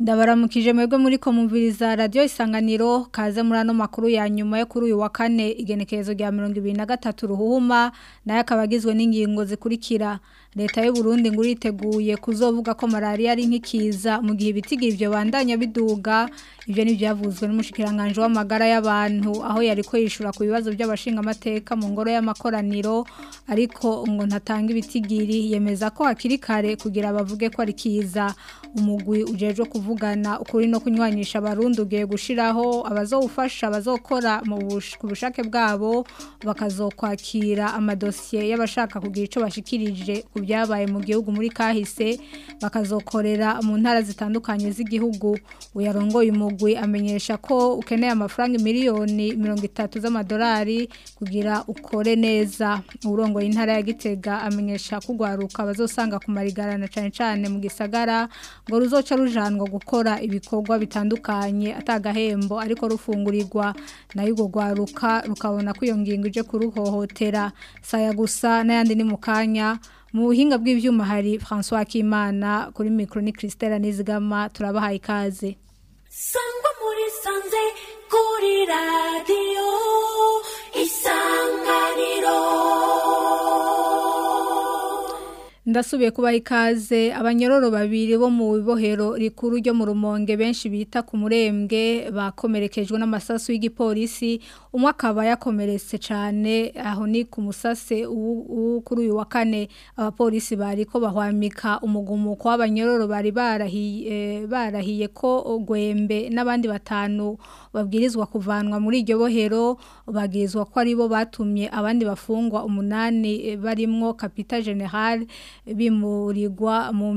ndabaramukije mwebwe muri komumviriza radio isanganiro kaze muri ano makuru ya nyuma yo kuri uyu wa kane igenekerezo rya 2023 ruhuma nayo akabagizwe n'ingingo zikurikira leta y'u Burundi ngo iriteguye kuzovuga ko malaria ari nkikiza mu gihe ibitigiri byo bandanya biduga ivyo ni byavuzwe n'umushikiranganje w'amagara y'abantu aho yariko yishura ku bibazo by'abashinga amateka mu ngoro y'amakoraniro ariko ngo ntatanga ibitigiri yemeza ko hakiri kare kugira bavuge ko ari kiza umugwi ujejwe kuvugana ukuri no kunywanyisha abarundi ugiye gushiraho abazowufasha abazokora mu bushake bwabo bakazokwakira amadosiye y'abashaka kugira ico bashikirije ku byabaye mu gihugu muri kahise bakazokorera mu ntara zitandukanye z'igihugu uyarongoye umugwi amenyesha ko ukeneye amafaranga miliyoni mirongo itatu z'amadolari kugira ukore neza urongoye intara ya Gitega amenyesha kugwaruka bazosanga ku marigarana cane cane mu gisagara ngo ruzoca rujanwa gukora ibikorwa bitandukanye atagahembo ariko rufungurirwa nayo ugo gwaruka rukabona ko iyo ngingo ije kuruhohotera saya gusa n'ayandi ni mu kanya mu buhinga bw'ivyuma hari François Kimana kuri micro ni Christelle Nizigama turabahaye ikaze sangwa muri sanze kuri radio isanganiro ndasubiye kubaha ikaze abanyororo babiri bo mu bibohero rikuru ryo mu rumonge benshi bita ku murembwe bakomerekejwe n'amasasu y'igipolisi umwe akaba yakomeretse cyane aho ni ku musase kuri uyu wa kane abapolisi bari ko bahwamika umugumuko w'abanyororo bari barahiye barahiye ko gwembe n'abandi batanu babwirizwa kuvanwa muri iryo bohero babwirizwa ko aribo batumye abandi bafungwa umunani barimwo kapita general bimurirwa mu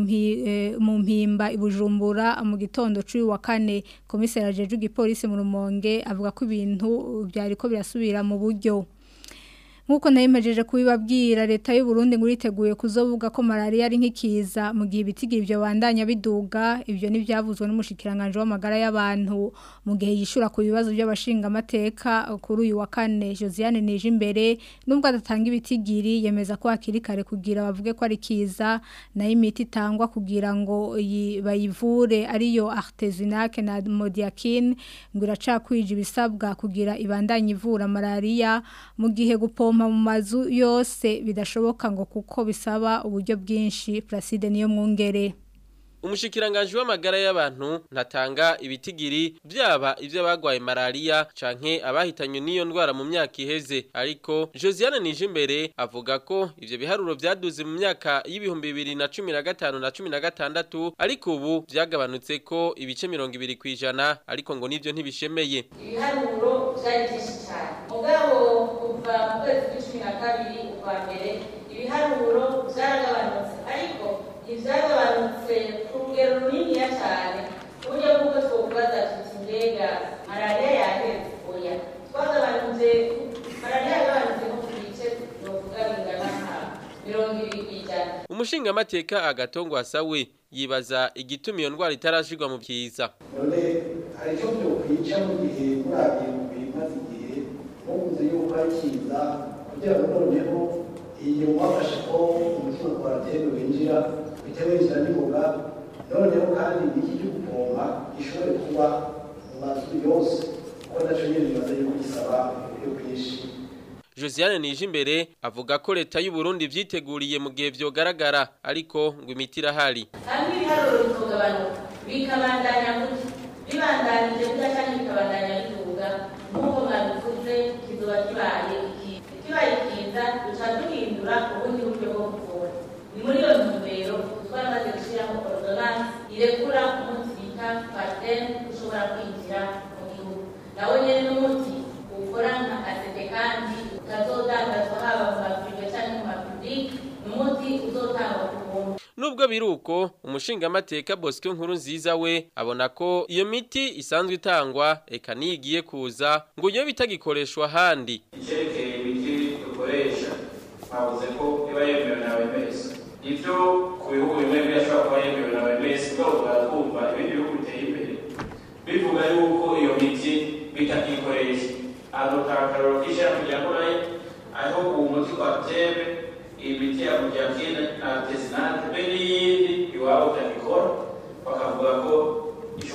mpimba ibujumbura mu gitondo cy'uyu wa kane komiseri ajeje igipolisi mu rumonge avuga ko ibintu byariko birasubira mu buryo nkuko nayimejeje kubibabwira leta y'u Burundi ngo iriteguye kuzovuga ko malaria ari nkikiza mu gihe ibitigiri byo bandanya biduga ivyo ni byavuzwe n'umushikiranganje w'amagara y'abantu mu gihe yishura ku bibazo by'abashinga amateka kuri uyu wa kane Josiane nije imbere nubwo adatanga ibitigiri yemeza ko hakiri kare kugira bavuge ko ari kiza na imiti itangwa kugira ngo bayivure ariyo artesunate na modiakine ngo iracakwije ibisabwa kugira ibandanye ivura malaria mu gihe gupompa mu mazu yose bidashoboka ngo kuko bisaba uburyo bwinshi Placide niyo mwungere umushikiranganje w'amagara y'abantu ntatanga ibitigiri byaba ivyo bagwaye malaria canke abahitanywe n'iyo ndwara mu myaka iheze ariko Josiane Nijimbere avuga ko ivyo biharuro vyaduze mu myaka y'ibihumbi bibiri na cumi na gatanu na cumi na gatandatu ariko ubu vyagabanutse ko ibice mirongo ibiri kw'ijana ariko ngo nivyo ntibishemeye ibiharuro vyari vyinshi cyane mugabo kuva mu kwezi kw'icumi na kabiri ukwa mbere ibiharuro vyaragabanutse ariko ivyagabanutse ku rugero runiniya cyane ku buryo bw'uko twokubaza tuti mbega malariya yaheze oya twagabanuje malariya yagabanutse nko ku bice novuga bingana nka mirongo ibiri kw'ijana umushingamateka agatongo asawe yibaza igituma iyo ndwara itarashirwa mu byiza none hari icyo byokwica mu gihe murabiye mu bimaze igihe mukunze yuko ari kiza kugira ngo noneho iyo mwafashe ko umutima ukora byemwe winjira bitewe n'inzira n'imboga noneho kandi iki cyo gupompa gishobore kuba mu mazu yose kuko nacyo nyine bimaze yuko gisaba uburyo bwinshi Josiane Nijimbere avuga ko leta y'u Burundi vyiteguriye mu gihe vyogaragara ariko ngo imiti irahari kandi ibiharuro bitogabanuka bikabandanya gutya bibandanije gutya cyangwa bikabandanya biduga nk'uko mwabivuze kizoba kibaye ikiza kibaye ikiza duca duhindura ubundi buryo bwo kuvura ni muri iyo ntumbero twamaze gushyiraho ordonance irekura umuti bita patene ushobora kwinjira mu gihugu nawe nyine n'umuti ukora nka asete kandi utazodandazwa haba mu mavuriro cyangwa mu mapubulike ni umuti uzotangwa ku buntu Nubwo biruko umushingamateka Bosco nkuru nziza we abona ko iyo miti isanzwe itangwa eka nigiye kuza ngo iyo bitagikoreshwa handi icyerekeye imiti dukoresha twavuze ko iba yemewe na OMS ibyo ku bihugu bimwe birashobora kuba yemewe na OMS ubwo twumva ibindi bihugu biteye imbere bivuga yuko iyo miti bitakikoresha adutanga akarorero k'ishyira kugira ngo nayo aho uwo muti twatebe imiti ya mujakine na tesinate be n'iyindi iwabo utabikora bakavuga ko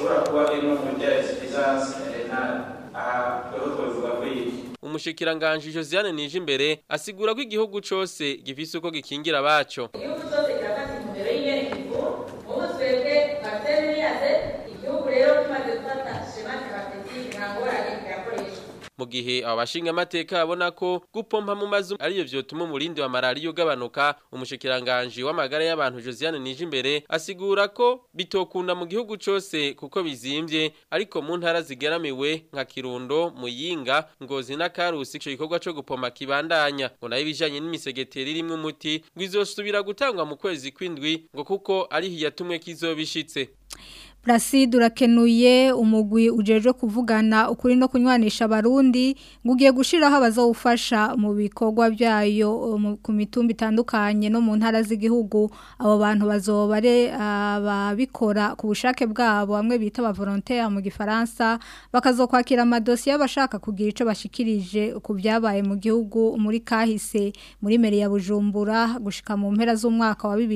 umushikiranganje Josiane Nijimbere asigura ko igihugu cose gifise uko gikingira abaco igihugu cyose kirafata intumbero y'inyerekezo ubu twebwe parcelle niyaze igihugu rero kimaze gufata shema terapeutike nta ngorane kirakoreshwa mu gihe aba bashinga amateka babona ko gupompa mu mazu ariyo vyotuma umurindi wa malariya ugabanuka umushikiranganje w'amagara y'abantu Josiane Nijimbere asigura ko bitokunda mu gihugu cose kuko bizimvye ariko mu ntara zigeramiwe nka Kirundo Muyinga Ngozi na Karusi ico gikorwa co gupompa kibandanya ngo nayo ibijanye n'imisegeteri irimwe umuti ngo izosubira gutangwa mu kwezi kwindwi ngo kuko ari hiyatumwe kizobishitse Placide urakenuye umugwi ujeje kuvugana ukuri no kunywanisha abarundi ngo ugiye gushiraho abazowufasha mu bikorwa byayo mu- ku mitumba itandukanye no mu ntara z'igihugu abo bantu bazoba ari ababikora ku bushake bwabo bamwe bita aba volontaire mu gifaransa bakazokwakira amadosiye y'abashaka kugira ico bashikirije ku byabaye mu gihugu muri kahise muri meri ya Bujumbura gushika mu mpera z'umwaka wa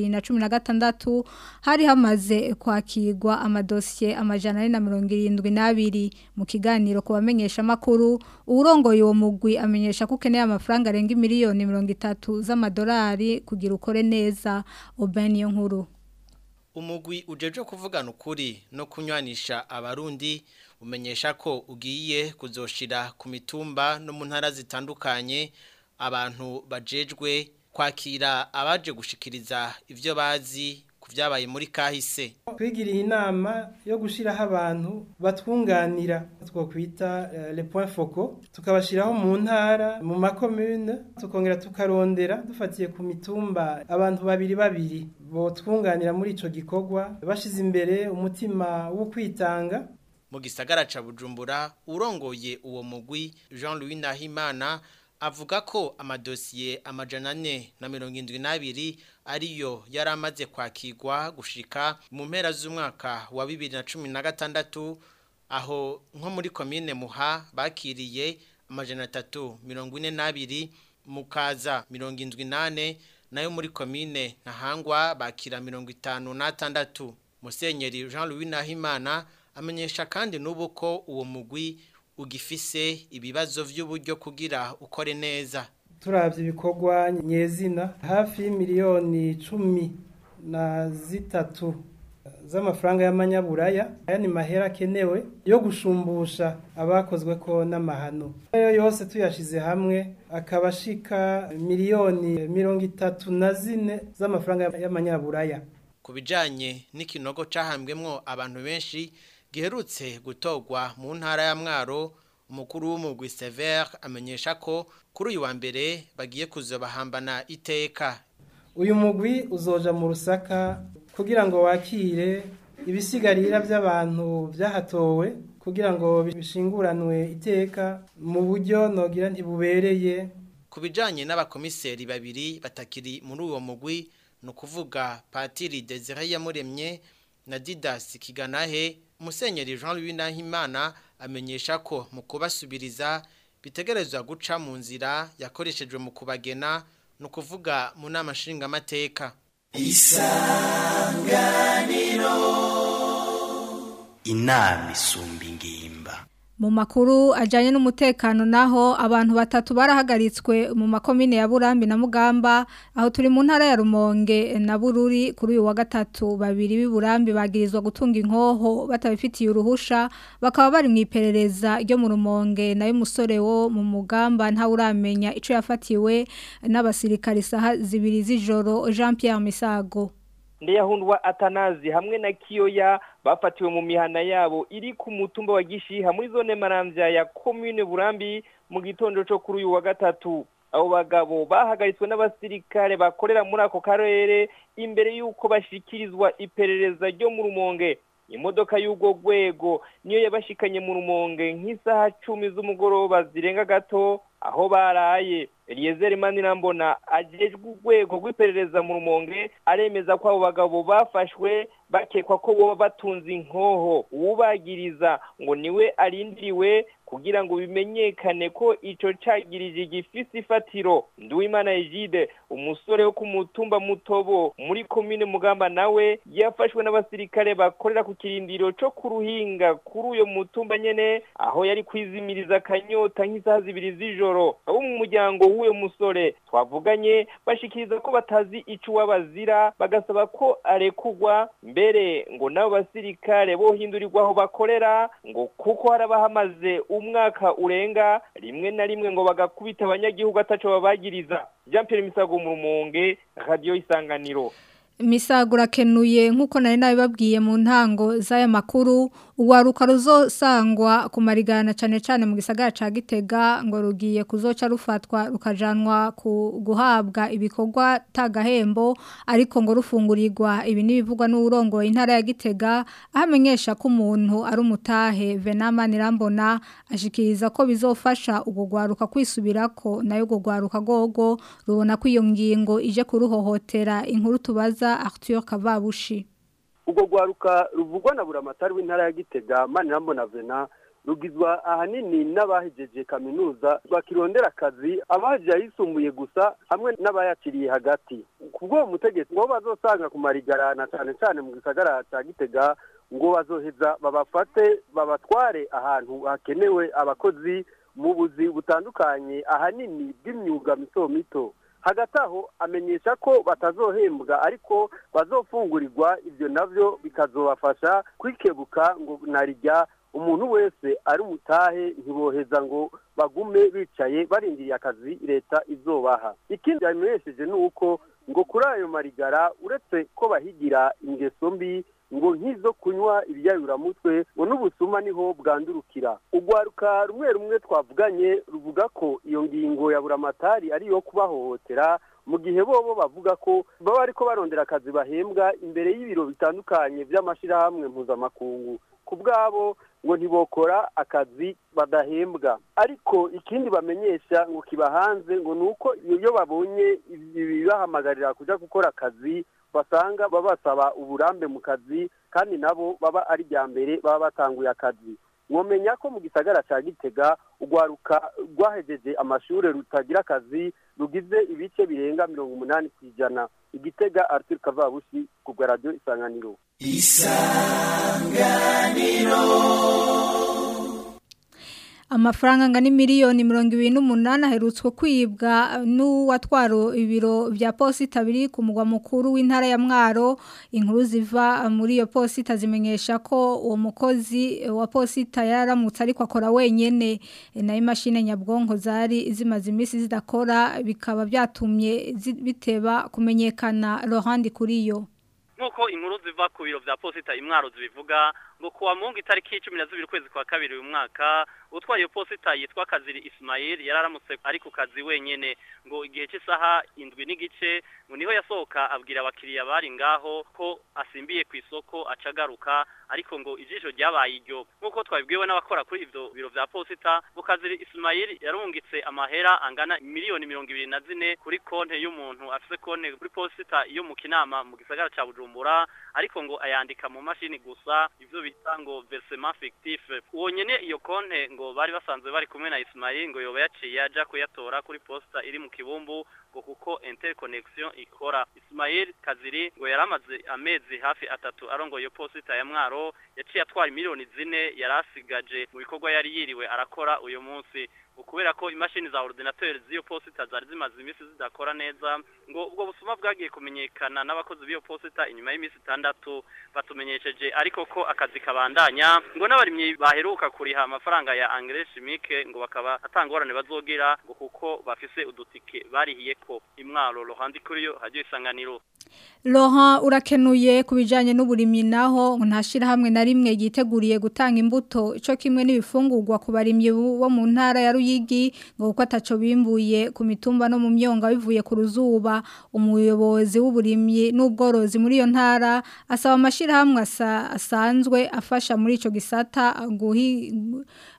2016 hari hamaze kwakirwa amadosiye amajana ane na mirongo irindwi n'abiri mu kiganiro ku bamenyesha amakuru uwurongoye uwo mugwi amenyesha ko ukeneye amafaranga arenga miliyoni mirongo itatu z'amadolari kugira ukore neza oben iyo nkuru umugwi ujeje kuvugana ukuri no kunywanisha abarundi umenyesha ko ugiye kuzoshira ku mitumba no mu ntara zitandukanye abantu bajejwe kwakira abaje gushikiriza ivyo bazi ku vyabaye muri kahise twigiriye inama yo gushyiraho abantu batwunganira twakwita eh, les points focaux tukabashyiraho mu ntara mu makomune tukongera tukarondera dufatiye ku mitumba abantu babiri babiri botwunganira muri ico gikorwa bashize imbere umutima wo kwitanga mu gisagara ca Bujumbura urongoye uwo mugwi Jean-Louis Nahimana avuga ko amadosiye amajana ane na mirongo indwi n'abiri ariyo yari amaze kwakirwa gushika mu mpera z'umwaka wa bibiri na cumi na gatandatu aho nko muri komine muha bakiriye amajana atatu mirongo ine n'abiri mukaza mirongo indwi n'ane nayo muri komine ntahangwa bakira mirongo itanu n'atandatu musenyeri jean louis nahimana amenyesha kandi n'ubu ko uwo mugwi ugifise ibibazo vy'uburyo kugira ukore neza turavye ibikorwa nyezina hafi miliyoni cumi na zitatu z'amafaranga y'amanyaburaya aya ni mahera akenewe yo gushumbusha abakozwe ko n'amahano ayo yose tuyashize hamwe akaba ashika miliyoni mirongo itatu na zine z'amafaranga y'amanyaburaya ku bijanye n'ikinogo cahambwemwo abantu benshi giherutse gutorwa mu ntara ya mwaro umukuru w'umugwi Sever amenyesha ko kuri uyu wa mbere bagiye kuzobahambana iteka uyu mugwi uzoja mu rusaka kugira ngo wakire ibisigarira by'abantu byahatowe kugira ngo bishinguranwe iteka mu buryo nogira ntibubereye ku bijanye n'abakomiseri babiri batakiri muri uwo mugwi ni ukuvuga patiri desire yamuremye na didas kiganahe umusenyeri jean louis nahimana amenyesha ko mu kubasubiriza bitegerezwa guca mu nzira yakoreshejwe mu kubagena ni ukuvuga mu nama nshingamateka inama isumba ingimba Mu makuru ajanye n'umutekano naho abantu batatu barahagaritswe mu makomine ya Burambi na Mugamba aho turi mu ntara ya Rumonge na Bururi kuri uyu wa gatatu babiri b'Iburambi bagirizwa gutunga inkoho batabifitiye uruhusha bakaba bari mu iperereza ryo mu Rumonge nayo musore wo mu Mugamba nta uramenya ico yafatiwe n'abasirikari saha zibiri z'ijoro Jean Pierre Misago ndeyahundwa atanazi hamwe na kiyoya bafatiwe mu mihana yabo iri ku mutumba wa gishiha muri zone maramvya ya commune burambi mu gitondo cyo kuri uyu wa gatatu abo bagabo bahagaritswe n'abasirikare bakorera muri ako karere imbere y'uko bashikirizwa iperereza ryo mu rumonge imodoka y'ubwo rwego niyo yabashikanye mu rumonge nk'isaha cumi z'umugoroba zirenga gato aho baraye Eliezer Manirambona ajejwe urwego rw'iperereza mu rumonge aremeza ko abo bagabo bafashwe bakekwa ko boba batunze inkoho uwubagiriza ngo niwe arindiriwe kugira ngo bimenyekane ko ico cagirije gifise ifatiro Nduwimana Egide umusore wo ku mutumba mutobo muri komine Mugamba nawe yafashwe n'abasirikare bakorera ku kirindiro co ku ruhinga kuri uyo mutumba nyene aho yari kwizimiriza akanyota nk'isaha zibiri z'ijoro abo mu muryango w'uyo musore twavuganye bashikiriza ko batazi ico wabazira bagasaba ko arekugwa mbere ngo nabo basirikare bohindurirwa aho bakorera ngo kuko harabahamaze umwaka urenga rimwe na rimwe ngo bagakubita abanyagihugu ataco babagiriza Jean Pierre Misago mu rumonge radio isanganiro Misagura kenuye nkuko nari nabibabwiye mu ntango z'aya makuru uwaruka ruzosangwa ku marigana cyane cyane mu gisagara ca Gitega ngo rugiye kuzoca rufatwa rukajanwa ku guhabwa ibikorwa tagahembo ariko ngo rufungurirwa ibi nibivugwa n'urongoye intara ya Gitega ahamenyesha ko umuntu ari umutahe Venama Nirambona ashikiriza ko bizofasha ubugwaruka kwisubirako nayo gugwaruka gogo rubona ko iyo ngingo ije kuruhohotera inkuru tubaza Arthur Kavabushi ubwo rwaruka ruvugwa na buramatari w'intara ya gitega manirambona vena rugizwa ahanini n'abahejeje kaminuza bakirondera akazi abahejeje ayisumbuye gusa hamwe n'abayakiriye hagati kubwo mutegetsi ngo bazosanga ku marigarana cyane cyane mu gisagara cya gitega ngo bazoheza babafate babatware ahantu hakenewe abakozi mu buzi butandukanye ahanini bw'imyuga mito mito hagati aho amenyesha ko batazohembwa ariko bazofungurirwa ibyo nabyo bikazobafasha kwikebuka ngo narijya umuntu wese ari umutahe ntiboheza ngo bagume bicaye barindiriye akazi leta izobaha ikindi yamenyesheje ni uko ngo kuri ayo marigara uretse ko bahigira ingeso mbi ngo nk'izo kunywa ibyayuramutwe ngo n'ubusuma niho bwandurukira urwaruka rumwe rumwe twavuganye ruvuga ko iyo ngingo ya buramatari ari iyo kubahohotera mu gihe bobo bavuga ko baba ariko barondera akazi bahembwa imbere y'ibiro bitandukanye by'amashyirahamwe mpuzamakungu ku bwabo ngo ntibokora akazi badahembwa ariko ikindi bamenyesha ngo kiba hanze ngo ni uko iyo babonye ibibahamagarira kujya gukora akazi basanga babasaba uburambe mu kazi kandi nabo baba ari bya mbere baba batanguye akazi mwomenya ko mu gisagara cya gitega urwaruka rwahejeje amashuri rutagira akazi rugize ibice birenga mirongo umunani ku ijana igitega arthur kavabushi ku bwa radiyo isanganiro isanganiro amafaranga angana miliyoni mirongo ibiri n'umunani aherutswe kwibwa n'uwatwara ibiro bya posita biri ku mugwa mukuru w'intara ya mwaro inkuru ziva muri iyo posita zimenyesha ko uwo mukozi wa posita yararamutse ariko akora wenyine nayo imashini nyabwonko zari zimaze iminsi zidakora bikaba byatumye biteba kumenyekana rohandi kuri yo nk'uko inkuru ziva ku biro bya posita imwaro zibivuga ngo kuwa mungu itariki cumi na zibiri ukwezi kwa kabiri uyu mwaka utwaye iyo posita yitwa kaziri Ismail yararamutse ari ku kazi wenyine ngo igihe cy'isaha indwi n'igice ngo niho yasohoka abwira abakiriya bari ngaho ko asimbiye ku isoko acagaruka ariko ngo ijisho ryabaye iryo nk'uko twabibwiwe n'abakora kuri ibyo biro bya posita ngo kaziri Ismail yarungitse amahera angana miliyoni mirongo ibiri na zine kuri konti y'umuntu afite konti kuri posita yo mu kinama mu gisagara cya bujumbura ariko ngo ayandika mu mashini gusa ibyo bita ngo versement fictif uwo nyene iyo konte ngo bari basanzwe bari kumwe na Ismail ngo yoba yaciye aja kuyatora kuri posta iri mu kibumbu ngo kuko interconnection ikora Ismail Kaziri ngo yaramaze amezi hafi atatu arongoye posita ya mwaro yaciye atwara miliyoni zine yarasigaje mu bikorwa yari yiriwe arakora uyu munsi kubera ko imashini za ordinateur z'iyo posita zari zimaze iminsi zidakora neza ngo ubwo busuma bwagiye kumenyekana n'abakozi b'iyo posita inyuma y'iminsi itandatu batumenyesheje ariko ko akazi kabandanya ngo n'abarimyi baheruka kuriha amafaranga ya engrais chimique ngo bakaba atangorane bazogira ngo kuko bafise udutike barihiye ko imwaro rohandi kuri yo hajyo isanganiro Laurent urakenuye ku bijyanye n'uburimyi naho ntashyira hamwe na rimwe yiteguriye gutanga imbuto icyo kimwe n'ibifungurwa ku barimyi bo mu ntara ya Ruyigi ngo kuko ataco bimbuye ku mitumba no mu myonga bivuye ku ruzuba umuyobozi w'uburimyi n'ubworozi muri iyo ntara asaba amashyirahamwe asanzwe afasha muri icyo gisata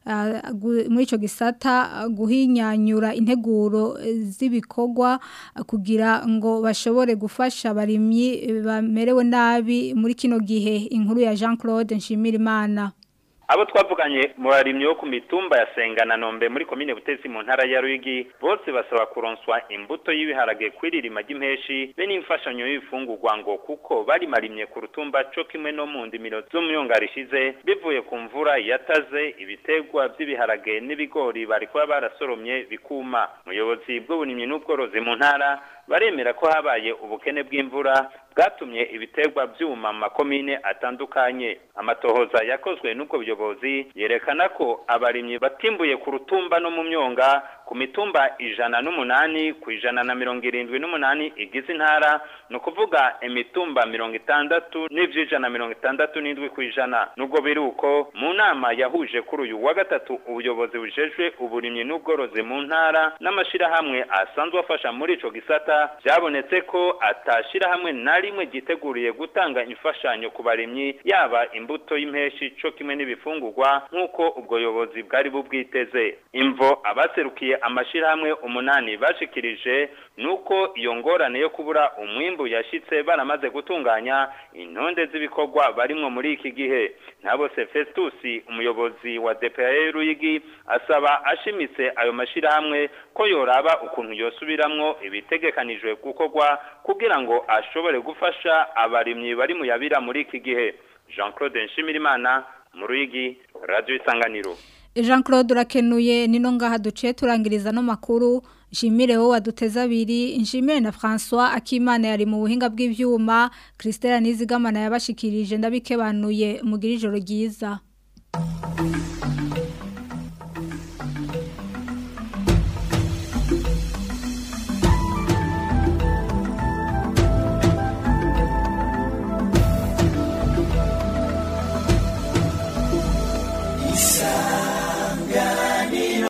ah, gu- muri ico gisata ah, guhinyanyura integuro eh, z'ibikorwa ah, kugira ngo bashobore gufasha abarimyi eh, bamerewe nabi muri kino gihe inkuru ya Jean Claude Nshimirimana abo twavuganye mu barimyi bo ku mitumba ya Senga na Nombe muri komine Butezi mu ntara ya Ruyigi bose basaba kuronswa imbuto y'ibiharage kwiririma ry'impeshi be n'imfashanyo y'ifungurwa ngo kuko bari marimye ku rutumba co kimwe no mu ndimiro zo mu myonga rishize bivuye ku mvura yataze ibitegwa by'ibiharage n'ibigori bari kuba barasoromye bikuma umuyobozi bw'uburimyi n'ubworozi mu ntara baremera ko habaye ubukene bw'imvura bwatumye ibitegwa byuma mu makomine atandukanye amatohoza yakozwe n'ubwo buyobozi yerekana ko abarimyi batimbuye ku rutumba no mu myonga ku mitumba ijana n'umunani ku ijana na mirongo irindwi n'umunani igize intara ni ukuvuga imitumba mirongo itandatu n'ivy'ijana mirongo itandatu n'indwi ku ijana nubwo biri uko mu nama yahuje kuri uyu wa gatatu ubuyobozi bujejwe uburimyi n'ubworozi mu ntara n'amashirahamwe asanzwe afasha muri ico gisata byabonetse ko atashirahamwe na rimwe ryiteguriye gutanga imfashanyo ku barimyi yaba imbuto y'impeshi co kimwe n'ibifungurwa nk'uko ubwo buyobozi bwari bubwiteze imvo abaserukiye amashirahamwe umunani bashikirije nuko iyo ngorane yo kubura umwimbu yashitse baramaze gutunganya intonde z'ibikorwa barimwo muri iki gihe ntabose Festus umuyobozi wa DPA Ruyigi asaba ashimitse ayo mashirahamwe ko yoraba ukuntu yosubiramwo ibitegekanijwe gukorwa kugira ngo ashobore gufasha abarimyi bari mu yabira muri iki gihe Jean Claude Nshimirimana mu Ruyigi Radio Isanganiro Jean Claude urakenuye nino ngaha duciye turangiriza no makuru nshimire wowe waduteze abiri nshimire na François Akimana yari mu buhinga bw'ivyuma Christelle Nizigamana yabashikirije ndabikebanuye mugira ijoro ryiza